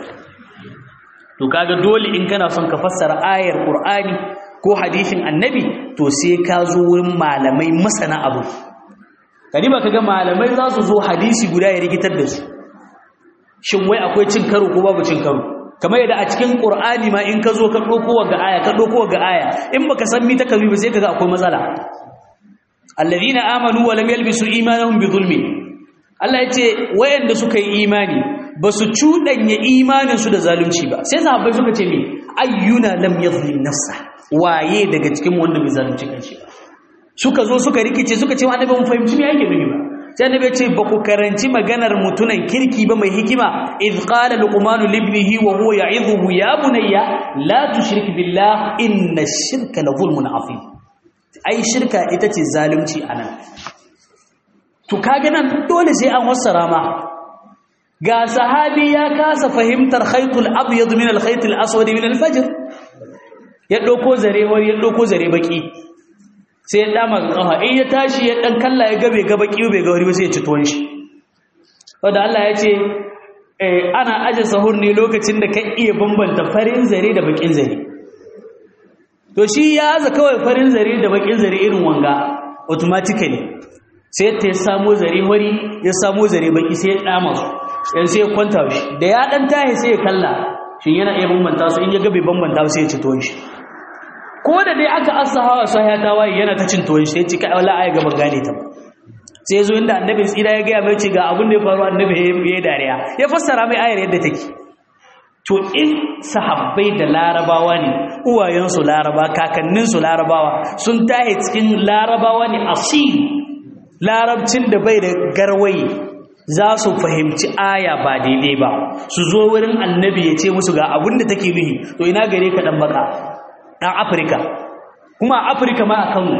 to kaga dole in kana son ka fassara ayar qur'ani ko hadisin annabi to sai ka zo wurin malamai masana abu kadiba kaga malamai za su zo hadisi guda ya rikitar da su shin wai akwai cin karo ko babu cin karo kamar yadda a cikin qur'ani ma in ka zo ka dauko ga aya ka dauko ga aya in baka san mi ta kabi ba sai kaga akwai matsala alladhina amanu wa lam yalbisu imanahum bi zulmin Allah ya ce wayanda suka yi imani ba su cuɗanya imaninsu da zalunci ba sai sahabbai suka ce me ayyuna lam yadhlim nafsa waye daga cikin wanda bai zalunci kanshi ba suka zo suka rikice suka ce annabi mun fahimci me yake nufi ba sai annabi ya ce ba ku karanci maganar mutunan kirki ba mai hikima idh qala luqman li ibnihi wa huwa ya'idhuhu ya bunayya la tushrik billah inna ash-shirka la zulmun azim ai shirka ita ce zalunci anan to kage nan dole sai an wassara ma ga sahabi ya kasa fahimtar khaytul abyad min al khaytil aswad min al fajr ya dauko zare wani ya dauko zare baki sai ya dama kafa in ya tashi ya dan kalla ya gabe ga baki bai ga wani ba sai ya ci tuwon shi wanda Allah ya ce ana aje sahur ne lokacin da ka iya bambanta farin zare da bakin zare to shi ya za kawai farin zare da bakin zare irin wanga automatically sai ta ya samo zare wari ya samo zare baki sai ya dama su yan sai ya kwanta shi da ya dan tahi sai ya kalla shin yana iya bambanta su in ya gabe bambanta su sai ya ci tuwon shi ko da dai aka asa hawa sai ya tawaye yana ta cin tuwon shi sai ci kai wallahi ai gaban gane ta ba sai zo inda annabi tsira ya ga mai ce ga abin da ya faru annabi ya dariya ya fassara mai ayar yadda take to in sahabbai da larabawa ne uwayensu laraba kakanninsu larabawa sun tahe cikin larabawa ne asiri larabcin da bai da garwaye za su fahimci aya ba daidai ba su zo wurin annabi ya ce musu ga abin da take nuhi to ina gare ka dan baka dan afirka kuma afirka ma a kano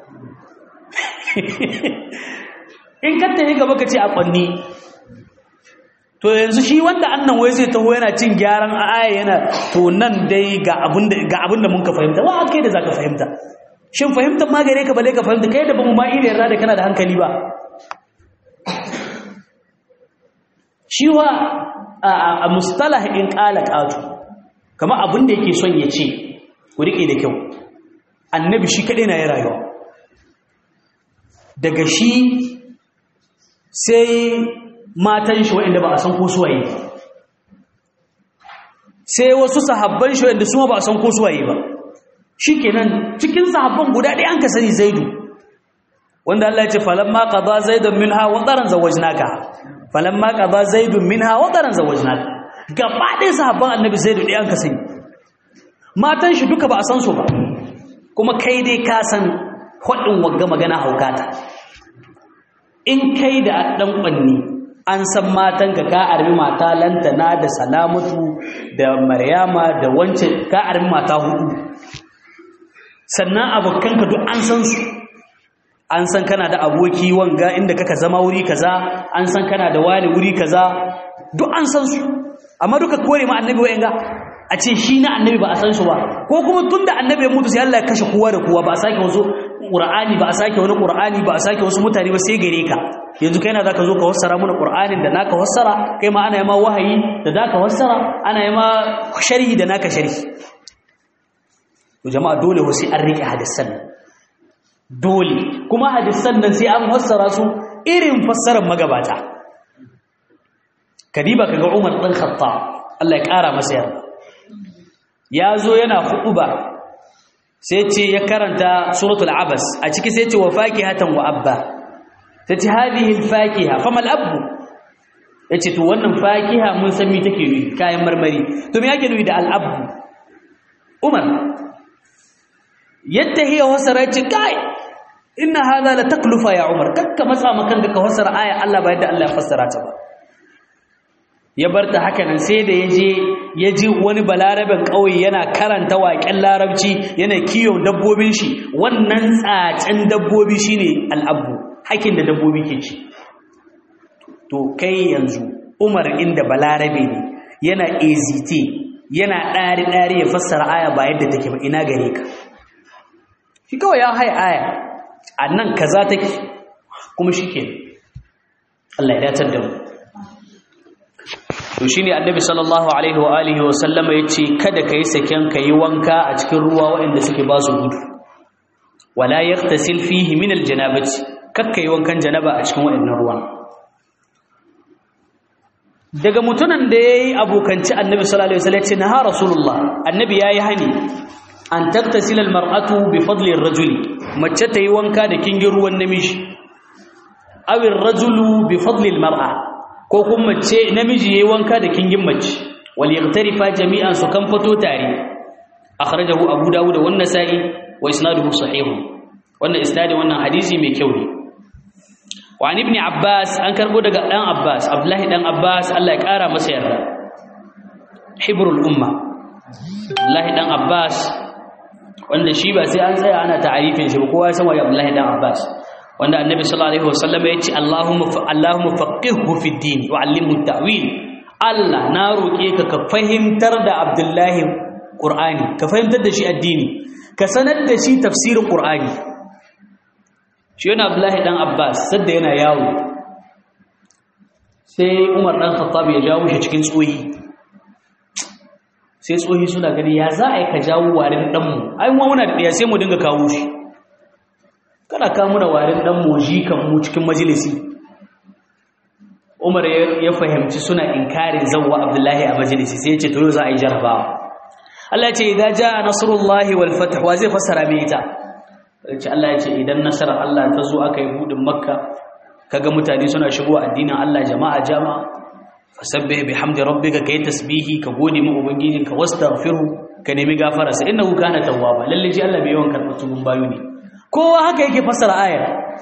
in ka tafi gaba ka ce a kwanni to yanzu shi wanda annan wai zai taho yana cin gyaran aya yana to nan dai ga abin da mun ka fahimta wa kai da za ka fahimta shin fahimtar ma gare ka bale ka fahimta kai da ba mu ma iya yarda da kana da hankali ba shi wa a mustalah in qala qatu kama abin da yake son ya ce ku rike da kyau annabi shi kadai na ya rayuwa daga shi sai matan shi waɗanda ba a san ko suwaye ba sai wasu sahabban shi waɗanda su ba a san ko suwaye ba shikenan cikin sahabban guda ɗaya an ka sani zaidu wanda Allah ya ce falamma qada zaidun minha wa daran zawajnaka falamma qada zaidun minha wa daran zawajnaka gaba ɗaya sahabban annabi zaidu ɗaya an ka sani matan shi duka ba a san su ba kuma kai dai ka san hudin wagga magana haukata in kai da dan kwanni an san matanka ka armi mata lantana da salamatu da maryama da wance ka armi mata hudu sannan abokanka duk an san su an san kana da aboki wanga inda kaka zama wuri kaza an san kana da wani wuri kaza duk an san su amma duka kore ma annabi wa'anga a ce shi na annabi ba a san su ba ko kuma tunda annabi ya mutu sai Allah ya kashe kowa da kowa ba a sake wasu qur'ani ba a sake wani qur'ani ba a sake wasu mutane ba sai gare ka yanzu kai na zaka zo ka fassara mana qur'anin da naka fassara kai ma ana yi ma wahayi da zaka fassara ana yi ma sharhi da naka sharhi to jama'a dole wasu an rike hadisan dole kuma hadisan nan sai an fassara su irin fassarar magabata kadiba kaga Umar dan Khattab Allah ya kara masa yarda ya zo yana ba sai ce ya karanta suratul abas a ciki sai ce wa fakihatan wa abba sai ce hadhihi alfakiha famal abbu yace to wannan fakiha mun san me take nufi kayan marmari to me yake nufi da al-abbu umar yadda hiya wasara yace kai inna hadha la taklufa ya umar kakka matsa makan ka fassara aya Allah ba yadda Allah ya fassara ta ba ya bar ta haka nan sai da yaje ya ji wani balarabin ƙauye yana karanta waƙen larabci yana kiyon dabbobin shi wannan tsacen dabbobi shine al'abu hakin da dabbobi ke ci to kai yanzu umar inda balarabe ne yana ezite yana ɗari-ɗari ya fassara aya ba yadda take ba ina gare ka shi kawai ya hai aya a nan kaza take kuma shi ke Allah ya datar da mu to shi ne annabi sallallahu alaihi wa alihi wa sallama ya ce kada ka yi saken ka yi wanka a cikin ruwa waɗanda suke ba su gudu wala ya tasil fihi min aljanabati kakka yi wankan janaba a cikin waɗannan ruwan daga mutunan da ya yi abokanci annabi sallallahu alaihi wasallam ya ce na ha rasulullah annabi ya yi hani an taktasila almar'atu bi fadli ar-rajuli mace ta yi wanka da kingin ruwan namiji aw ar-rajulu bi fadli al-mar'a ko kuma mace namiji yayi wanka da kingin mace wal yaghtarifa jami'an su kan fito tare akhrajahu abu dawud wa an-nasa'i wa isnaduhu sahih wannan isnadi wannan hadisi mai kyau ne wa ibn abbas an karbo daga dan abbas abdullahi dan abbas Allah ya kara masa yarda hibrul umma abdullahi dan abbas wanda shi ba sai an tsaya ana ta'arifin shi kowa ya san waye abdullahi dan abbas wanda annabi sallallahu alaihi wasallam ya ce allahumma fa allahumma faqihhu fi din wa allimhu ta'wil Allah na roke ka ka fahimtar da abdullahi qur'ani ka fahimtar da shi addini ka sanar da shi tafsirin qur'ani shi yana abdullahi dan abbas sadda yana yawo sai umar dan khattab ya jawo shi cikin tsoyi sai tsohi suna gani ya za a yi ka jawo warin ɗanmu ai ma muna da ɗaya sai mu dinga kawo shi kada ka muna warin ɗanmu ji kan mu cikin majalisi umar ya fahimci suna inkarin zawwa abdullahi a majalisi sai ya ce to za a yi jarabawa Allah ya ce idan jaa nasrullahi wal fath wa zai fassara me ita ce Allah ya ce idan nasarar Allah ta zo aka yi budin makka kaga mutane suna shigo addinin Allah jama'a jama'a fasabbih bihamdi rabbika kai tasbihi ka gode mu ubangijinka wastaghfiru ka nemi gafara sai innahu kana tawwaba lalle ji Allah bai yawan karɓar tubun bayu ne kowa haka yake fassara ayar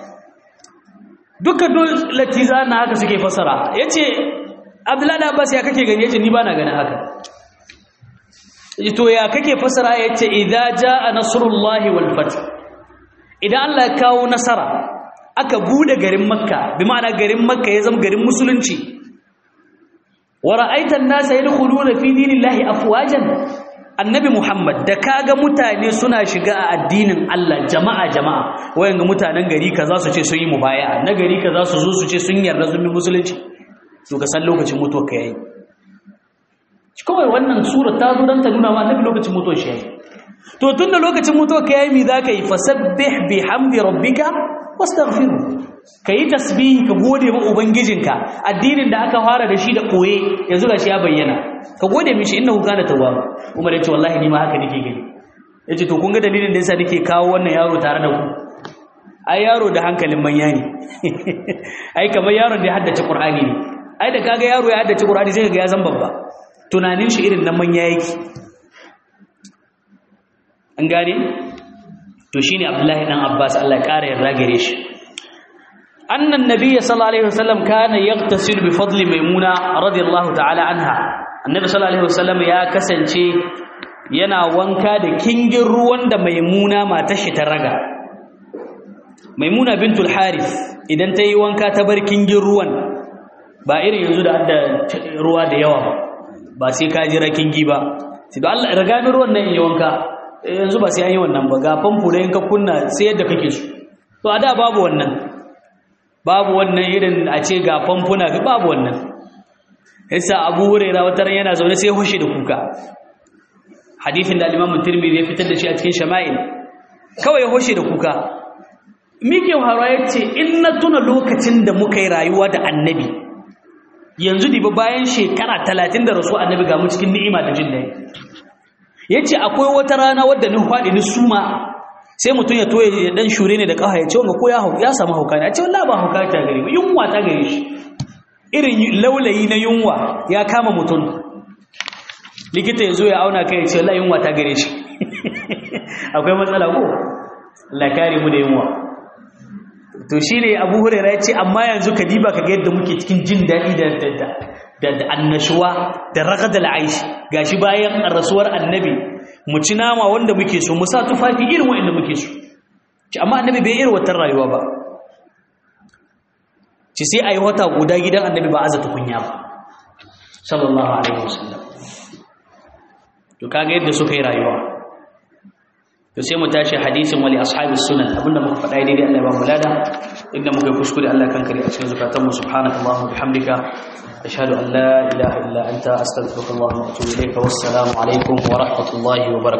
duka duk latiza na haka suke fassara yace Abdullahi Abbas ya kake gani yace ni bana ganin haka to ya kake fassara yace idza jaa nasrullahi wal fath idan Allah ya kawo nasara aka bude garin Makka bi ma'ana garin Makka ya zama garin musulunci ورأيت الناس يدخلون في دين الله أفواجا annabi Muhammad da kaga mutane suna shiga a addinin Allah jama'a jama'a wayanga mutanen gari kaza su ce sun yi mubaya'a na gari kaza su zo su ce sun yarda sun bi musulunci to ka san lokacin mutuwar ka yayi kawai wannan sura ta zo dan ta nuna ma annabi lokacin mutuwar shi yayi to tunda lokacin mutuwar ka yayi mi zaka yi fasabbih bihamdi rabbika wastaghfiru kayi tasbihi ka gode ma ubangijinka addinin da aka fara da shi da koye yanzu gashi ya bayyana ka gode mishi innahu kana tawwab umar yace wallahi ni ma haka nake gani yace to kun ga dalilin da yasa nake kawo wannan yaro tare da ku ai yaro da hankalin manya ne ai kamar yaron da ya haddace qur'ani ne ai da kaga yaro ya haddace qur'ani sai kaga ya zan babba tunanin shi irin nan manya yake an gane to shine abdullahi dan abbas Allah ya kara yarda gare shi annan nabiyyi sallallahu alaihi wasallam kana yagtasil bi fadli maimuna radiyallahu ta'ala anha annabi sallallahu alaihi wasallam ya kasance yana wanka da kingin ruwan da maimuna matar shi ta raga maimuna bintul harith idan ta yi wanka ta bar kingin ruwan ba irin yanzu da adda ruwa da yawa ba ba sai ka jira kingi ba sai da Allah riga mi ruwan nan yi wanka yanzu ba sai an yi wannan ba ga famfo da ka kunna sai yadda kake so to a da babu wannan babu wannan irin a ce ga famfuna babu wannan yasa abu huraira wata ran yana zaune sai hushe da kuka hadisin da al-imam tirmidhi ya fitar da shi a cikin shama'il kawai ya hushe da kuka mike haro yace in na tuna lokacin da muka yi rayuwa da annabi yanzu diba bayan shekara 30 da rasu annabi ga mu cikin ni'ima da jin daɗi yace akwai wata rana wadda ni faɗi ni suma sai mutum ya toye ya dan shure ne da kafa ya ce wanga ko ya ya samu hauka ne a ce wallahi ba hauka ta gare ba yunwa ta gare shi irin laulayi na yunwa ya kama mutum likita ya zo ya auna kai ya ce wallahi yunwa ta gare shi akwai matsala ko Allah kare mu da yunwa to shine Abu Hurairah ya ce amma yanzu ka diba ka ga yadda muke cikin jin daɗi da da da annashuwa da ragadal aishi gashi bayan rasuwar annabi mu ci nama wanda muke so mu sa tufafi irin wanda muke so ci amma annabi bai irin wata rayuwa ba ci sai ayi wata guda gidan annabi ba aza tukunya ba sallallahu alaihi wasallam to kaga yadda suka yi rayuwa to sai mu tashi hadisin wali ashabis sunan abinda muka faɗa daidai Allah ya ba mu lada inda muka yi kuskure Allah kan kare a cikin zukatanmu subhanakallahumma bihamdika أشهد أن لا إله إلا أنت أستغفرك الله وأتوب إليك والسلام عليكم ورحمة الله وبركاته